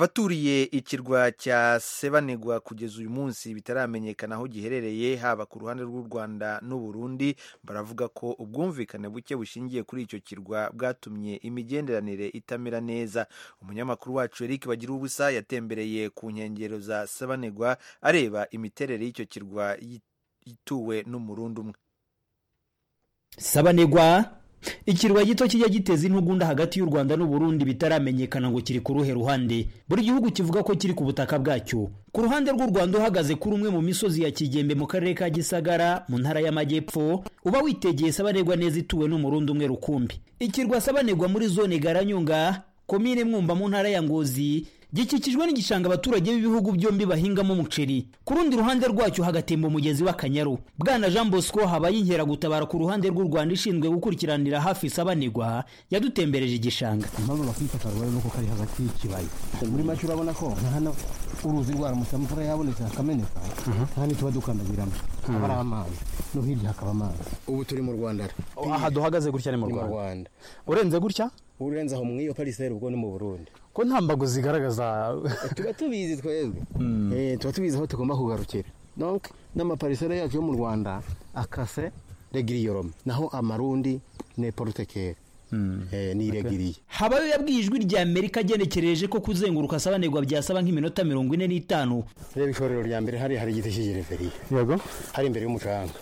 abaturiye ikirwa cya sebanegwa kugeza uyu munsi bitaramenyekana aho giherereye haba ku ruhande rw'u rwanda n'uburundi baravuga ko ubwumvikane buke bushingiye kuri icyo kirwa bwatumye imigenderanire itamera neza umunyamakuru wacu eric bagira ubusa yatembereye ku nkengero za sebanegwa areba imiterere y'icyo kirwa ituwe n'umurundi umwe sabanegwa ikirwa gito kijya giteza intugunda hagati y'u rwanda n'uburundi bitaramenyekana ngo kiri ku ruhe ruhande buri gihugu kivuga ko kiri ku butaka bwacyo ku ruhande rw'u rwanda uhagaze kuri umwe mu misozi ya kigembe mu karere ka gisagara mu ntara y'amajyepfo uba witegeye sabanegwa neza ituwe n'umurundi umwe rukumbi ikirwa sabanegwa muri zone garanyunga komine mwumba mu ntara ya ngozi gikikijwe n'igishanga abaturage b'ibihugu byombi bahingamo umuceri ku rundi ruhande rwacyo hagatemba umugezi w'akanyaru bwana jean bosco habaye inkeragutabara ku ruhande rw'u rwanda ishinzwe gukurikiranira hafi isabanirwa yadutembereje igishanga impamvu bakifata rero nuko kari hagati y'ikibaya muri make urabona ko nka hano uruzi rwaramutse imvura yabonetse hakameneka nta n'ituba dukandagiramo haba ari amazi no hirya hakaba amazi ubu turi mu rwanda aha duhagaze gutya ni mu ni mu rwanda rwanda urenze gutya urenze aho muri iyo pariseri ubwo ni mu burundi ko nta mbago zigaragaza tuba tubizi twebwe Eh, tuba tubizi aho tugomba kugarukira donc n'amaparisere yacu yo mu rwanda akase regiriyorome naho amarundi ni porutekere ni iregiriye habayo yabwiye ijwi rya amerika agenekereje ko kuzenguruka sabanirwa byasaba nk'iminota mirongo ine n'itanu reba ishorero rya mbere hari hari igiti cy'igereveriya yego hari imbere y'umucanga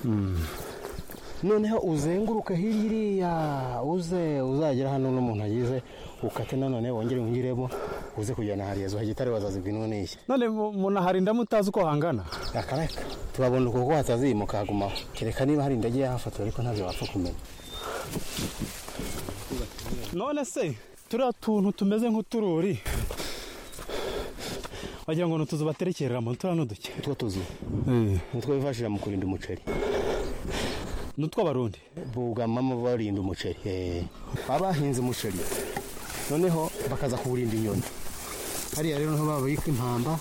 noneho uzenguruke hirya iriya uze uzagera hano n'umuntu agize ukate nanone wongere winjiremo uze kujyana hariya zuha gitare bazazibwa ino n'ishya none mu- munaharinda mutazi uko hangana akareka turabona uko ko hatazimuka hagumaho kereka niba hari indege yahafotora ariko ntabyo wapfa kumenya none se turiya tuntu tumeze nk'utururi wagira ngo ni utuzu baterekereramo turiya ni uduke utwo tuzu nitwo bifashisha mu kurinda umuceri ni utw'abarundi bugamamo barinda umuceri eh. baba bahinze umuceri noneho bakaza kuwurinda inyoni hariya rero niho babika impamba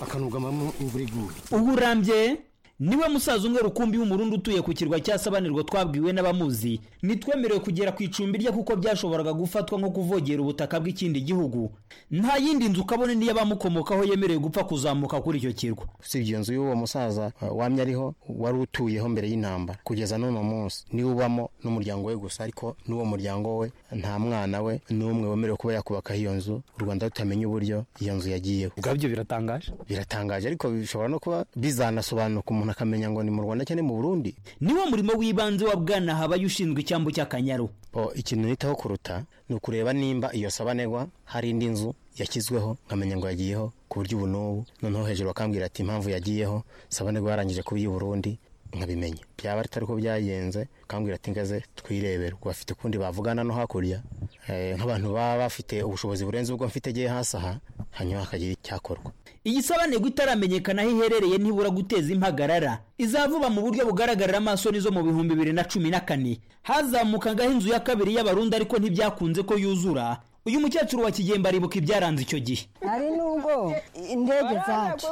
bakanugamamo imvura iguye ubu urambye niwe musaza umwe rukumbi w'umurundi utuye ku kirwa cya sabanirwa twabwiwe n'abamuzi ntitwemerewe kugera ku icumbi rye kuko byashoboraga gufatwa nko kuvogera ubutaka bw'ikindi gihugu nta yindi nzu kabone n'iy'abamukomokaho yemerewe gupfa kuzamuka kuri icyo kirwa si iyo nzu y'uwo musaza uh, wamye ariho wari utuyeho mbere y'intambara kugeza n'uno munsi niwe ubamo n'umuryango we gusa ariko n'uwo muryango we nta mwana we n'umwe wemerewe kuba yakubaka iyo nzu u rwanda rutamenya uburyo iyo nzu yagiyeho ubwabyo biratangaje biratangaje ariko bishobora no kuba bizanasobanuka umuntu akamenya ngo ni mu rwanda cyangwa ni mu burundi niwo murimo w'ibanze wa bwana habaye ushinzwe icyambu cy'akanyaru Bo, ikintu nitaho kuruta ni ukureba nimba iyo sabanegwa hari indi nzu yashyizweho nkamenya ngo yagiyeho ku buryo ubu n'ubu noneho hejuru bakambwira ati impamvu yagiyeho sabanegwa yarangije kuba iy'i burundi nkabimenya byaba atari ko byagenze bakambwira ati ngaze twirebere ubwo bafite ukundi bavugana no hakurya Eh, nk'abantu baba bafite ubushobozi burenze ubwo mfite agiye hasi aha hanyuma hakagira icyakorwa iyi sabanirwa itaramenyekana aho iherereye ntibura guteza impagarara izavuba mu buryo bugaragarira amaso nizo mu bihumbi bibiri na cumi na kane hazamukangaho inzu ya kabiri y'abarundi ariko ntibyakunze ko yuzura uyu mukecuru wa kigembe aribuka ibyaranze icyo gihe hari n'ubwo indege zacu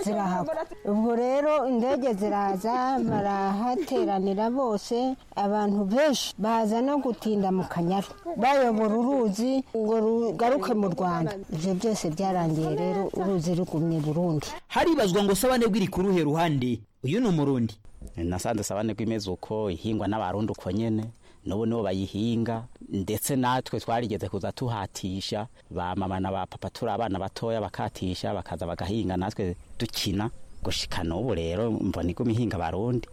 zirahagwa ubwo rero indege ziraza barahateranira bose abantu benshi baza no gutinda mu kanyaru bayobora uruzi ngo rugaruke mu rwanda ibyo byose byarangiye rero uruzi rugumye burundi haribazwa ngo sabane bw'iri ku ruhe ruhande uyu ni umurundi nasanze sabane rw'imeze uko ihingwa n'abarundi uko nyene n'ubu nibo bayihinga ndetse natwe twarigeze kuza tuhatisha ba mama na ba papa turi abana batoya bakatisha bakaza bagahinga natwe dukina gushika n'ubu rero mbona iguma ihinga abarundi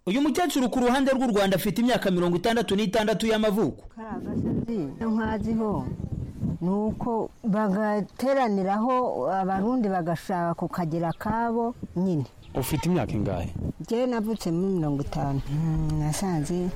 uyu mukecuru ku ruhande rw'u rwanda afite imyaka mirongo itandatu n'itandatu y'amavuko nkaziho ni uko bagateraniraho abarundi bagashaka kukagira akabo nyine ufite imyaka ingahe njyewe navutse muri mirongo itanu nasanze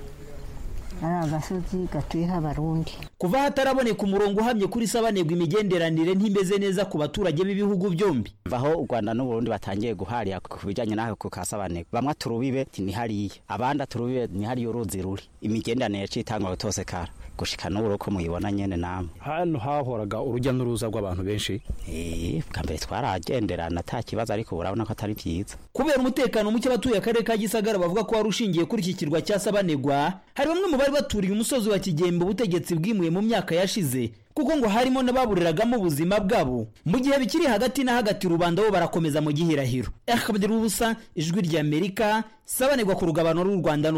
ari agasozi gatuyeho abarundi kuva hataraboneka umurongo uhamye kuri sabanebwa imigenderanire ntimeze neza ku baturage b'ibihugu byombi vaho u rwanda n'uburundi batangiye guharira ku bijanye n'aho ku kasabaneko bamwe aturubibe nihariya abandi aturubibe nihariya uruzi ruri imigenderanire citangwa gutose kara gushika n'uburo ko muyibona nyene namwe hano hahoraga urujya n'uruza rw'abantu benshi eh bwa mbere twaragenderana ata kibazo ariko urabona ko atari byiza kubera umutekano muke abatuye akarere ka gisagara bavuga ko wari ushingiye kuri iki kirwa cya sabanegwa hari bamwe mu bari baturiye umusozi wa kigembe ubutegetsi bwimuye mu myaka yashize kuko ngo harimo n'ababuriragamo ubuzima bwabo mu gihe bikiri hagati na hagati rubanda bo barakomeza mu gihirahiro akabdira ubusa ijwi ry'amerika sabanegwa ku rugabano rw'u rwanda n'u